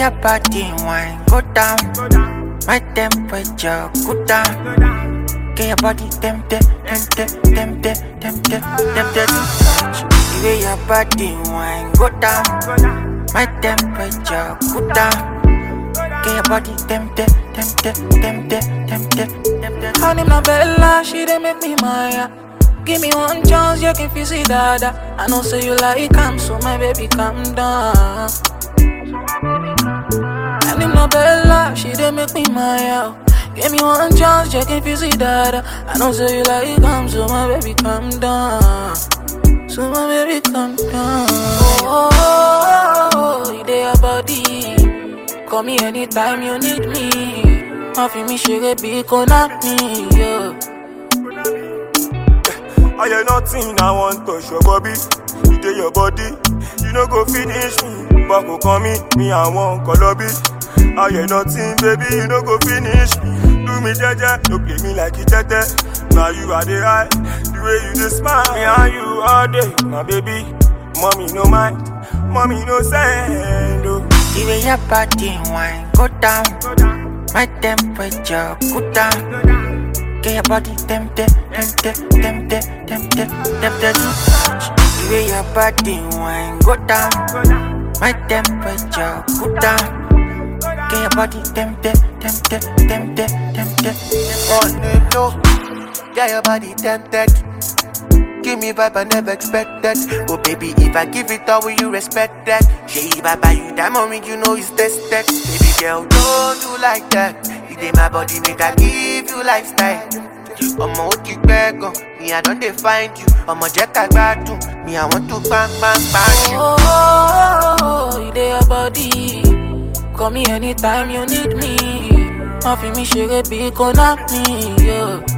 your body wine go down, my temperature go down. Get your body tempted, tempted, tempted, tempted, tempted to touch. The way your body wine go down, my temperature go down. Get your body tempted, tempted, tempted, tempted, tempted. Her name na Bella, she dey make me maya. Give me one chance, you can feel see dada. I know say you like calm, so my baby calm down. Her name na Bella, she dey make me maya. Give me one chance, you can feel see dada. I know say you like calm, so my baby calm down. So my baby calm down. Oh, oh, oh, you dey your body. Call me anytime you need me. Má fi mi ṣeré bí kò knock me. Yeah. I hear nothing, I want touch your body. You do your body, you no go finish me. But go call me, me I want colobi. I hear nothing, baby, you no go finish me. Do me jaja, no play me like you tete. Now you are the high, the way you just smile. Me and you all day, my baby. Mommy no mind, mommy no send. Oh. The way your body wine go down, my temperature go down. Get your body tempted, tempted, tempted, tempted, tempted to touch. The way your body wine go down, my temperature go down. Get your body tempted, tempted, tempted, tempted. on the low. Yeah, your body tempted. Give me vibe I never expected. Oh baby, if I give it all, will you respect that? Yeah, if I buy you diamond ring, you know it's tested. Baby girl, don't do like that. It ain't my body, make I give you lifestyle. Ọmọ ó ti pẹ́ gan, me I don dey find you. Ọmọ jẹ́ ká gbádùn, me I want to bang bang bang you. Oh, oh, oh, you dey your body. Call me anytime you need me. Má fi mi ṣeré bí kò knock me. Yeah.